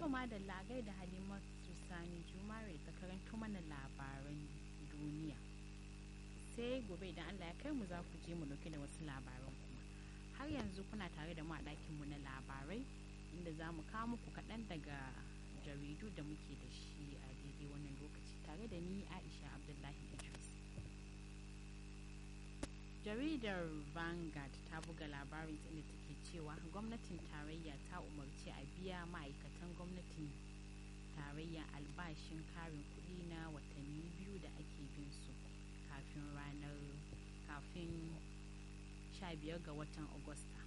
To madalla da Halimatu Sani Jumare ta karanto mana labaran duniya. Sai gobe idan Allah ya kai mu za ku je mu dauke da wasu labaran kuma. Har yanzu kuna tare da mu a ɗakinmu na labarai inda za mu kawo muku kaɗan daga jaridu da muke da shi a daidai wannan lokaci tare da ni Aisha Abdullahi Idris. Jaridar Vanguard ta buga labarin inda take cewa gwamnatin tarayya ta umarci a biya ma'aikatan gwamnatin tarayya albashin karin kuɗi na watanni biyu da ake bin su kafin ranar kafin 15 ga watan Agusta.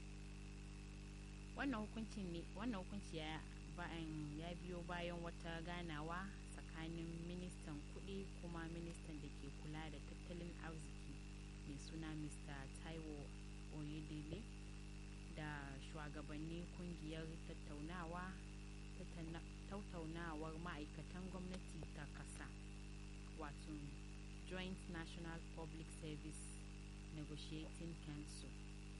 Wannan hukunci ya bayan ya biyo bayan wata ganawa tsakanin ministan kuɗi kuma ministan da ke kula da tattalin arziki mai suna mr taiwo oyedele da shugabannin kungiyar tattaunawa tattaunawar ma'aikatan gwamnati ta kasa wato joint national public service negotiating council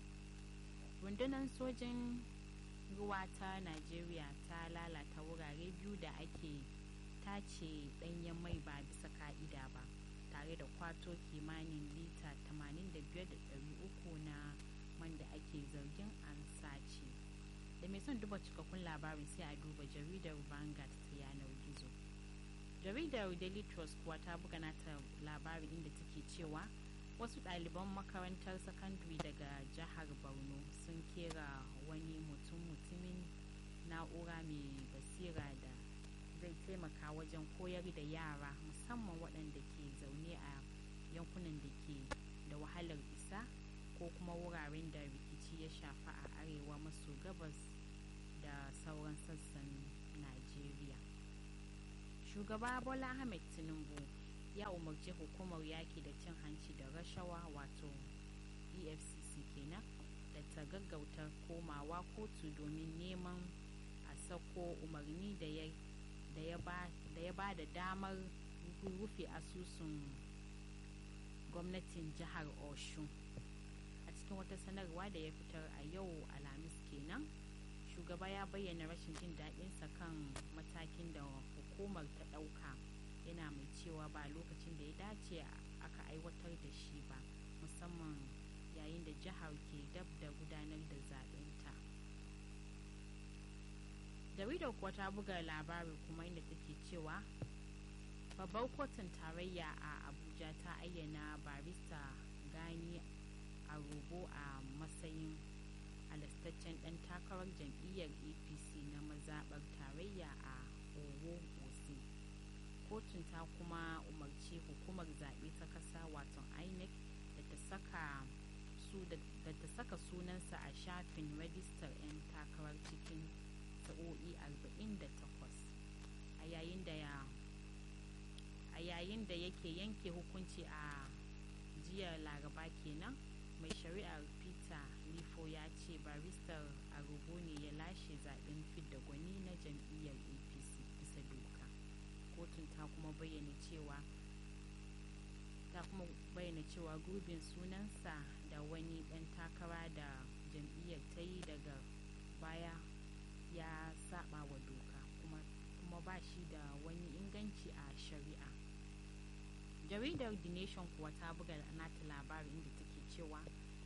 rundunar sojin ruwa ta najeriya ta lalata wurare biyu da ake tace danyen mai ba bisa ka'ida ba tare da kwato kimanin lita 85,300 na man da ake zargin an sace da mai son duba cikakkun labarin sai a duba jaridar vanguard ta yanar gizo jaridar daily trust kuwa ta buga nata labarin inda take cewa wasu ɗaliban makarantar sakandare daga jihar borno sun kera wani mutum mutumin na'ura mai basira da zai taimaka wajen koyar da yara musamman waɗanda ke zaune a yankunan da ke da wahalar isa ko kuma wuraren da rikici ya shafa a arewa maso gabas da sauran sassan najeriya shugaba bola ahmed tinubu ya umarci hukumar yaki da cin hanci da rashawa wato efcc kenan da ta gaggauta komawa kotu domin neman a sako umarni da ya da ya ba da damar rufe asusun gwamnatin jihar oshun a cikin wata sanarwa da ya fitar a yau alhamis kenan shugaba ya bayyana rashin jin daɗinsa kan matakin da hukumar ta ɗauka yana mai cewa ba lokacin da ya dace aka aiwatar da shi ba musamman yayin da jihar ke dab da gudanar da zaɓenta. jaridar kuwa ta buga labari kuma inda take cewa babbar kotun tarayya a abuja ta ayyana barista gani a robo a matsayin halastaccen dan takarar jam'iyyar apc na mazaɓar tarayya a owo ose kotun ta kuma umarci hukumar zaɓe ta ƙasa wato inec da ta saka su da ta saka sunansa a shafin rajistar 'yan takarar cikin sa'o'i 48 a yayin da ya a yayin da yake yanke hukunci a jiya laraba kenan mai shari'ar peter lifo ya ce baristar agogo ne ya lashe zaben fidda gwani na jam'iyyar apc bisa doka kotun ta kuma bayyana cewa ta kuma bayyana cewa gurbin sunansa da wani dan takara da jam'iyyar ta yi daga baya ya saba wa doka kuma, kuma ba shi da wani inganci a shari'a jaridar the nation kuwa ta buga nata labarin inda take cewa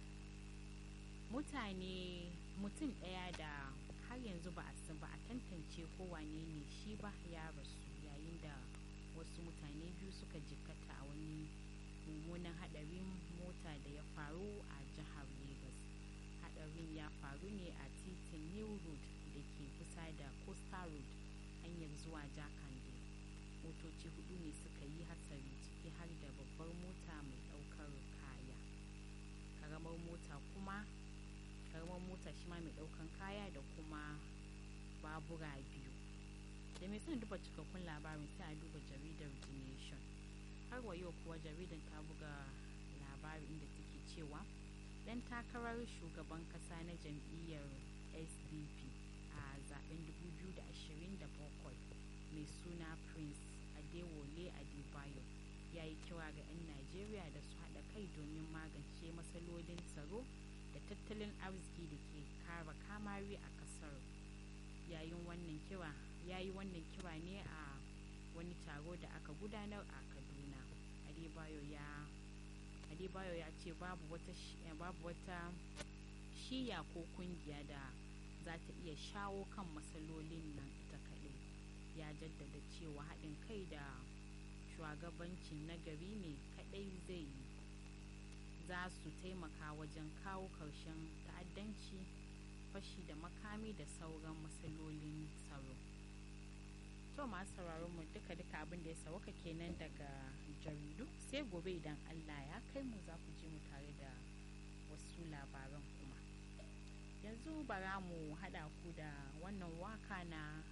mutane mutum ɗaya da har yanzu ba a ba a tantance ko wane ne shi ba ya rasu yayin da wasu mutane biyu suka jikkata a wani mummunan hadarin mota da ya faru a jihar lagos hadarin ya faru ne a titin new road da ke kusa da coastal road hanyar zuwa jakande motoci hudu ne suka yi hatsari ciki har da babbar mota mai daukar kaya karamar mota kuma karamar mota shi ma mai daukan kaya da kuma babura biyu da mai son duba cikakkun labarin sai a duba jaridar the nation har wa yau kuwa jaridar ta buga labarin inda take cewa dan takarar shugaban kasa na jam'iyyar sdp a zaben 2027 mai suna prince adewole adebayo ya yi kira ga 'yan najeriya da su haɗa kai domin magance matsalolin tsaro da tattalin arziki da ke kara kamari a ƙasar yayin wannan kira ya yi wannan kira ne a wani taro da aka gudanar a kaduna adebayo ya adebayo ya ce babu wata babu wata shiya ko kungiya da za ta iya shawo kan matsalolin nan ita kaɗai ya jaddada cewa haɗin kai da shugabancin nagari ne kaɗai zai za su taimaka wajen kawo ƙarshen ta'addanci fashi da makami da sauran matsalolin tsaro to masu sauraron mu duka duka abin da ya sauka kenan daga jaridu sai gobe idan allah ya kai mu za ku ji mu tare da wasu labaran kuma yanzu bara mu haɗa ku da wannan waka na